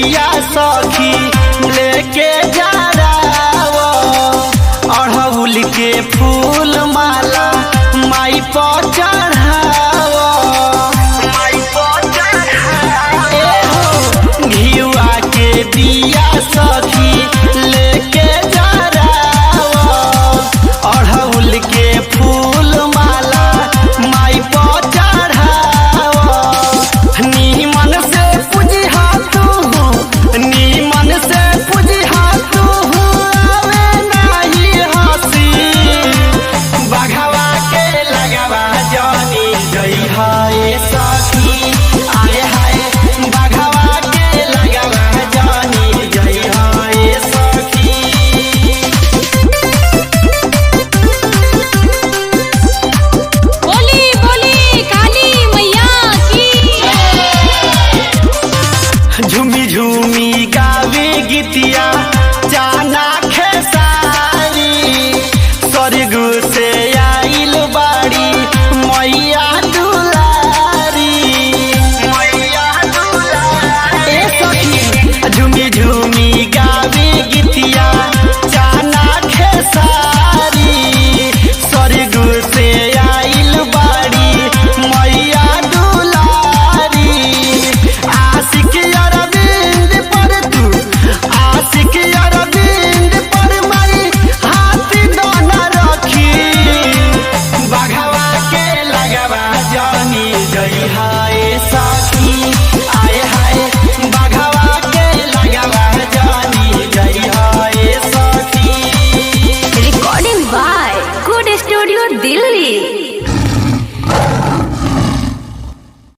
बिया सखी लेके जा अड़हुल के फूल माला माई पर चढ़ाव माई पर चढ़ाव ए हो घिउआ के बिया सखी लेके जा अड़हुल के फूल माला माई पर चढ़ाव नीमन से पूजिहा तू नीमन से पूजिहा तू आवे नाही हसी बघवा के लगवा जानी जई हाय सखी आए हाय बघवा के लगवा जानी जई हाय सखी बोली बोली काली मैया की झूमी झूमी गावे गीतिया जाना खेसारी स्वर्ग से आइल बाड़ी मैया दुलारी मैया दुलारी ए सखी झूमी झूमी गावे गीतिया जाना खेसारी स्वर्ग से आइल बाड़ी मैया दुलारी आशिक अरविंद पर तू आशिक अरविंद पर मारी हाथ दोना रखी बघवा के लगवा जानी जई हाय सखी आए हाय बघवा के लगवा जानी जई हाय सखी recording by good studio Delhi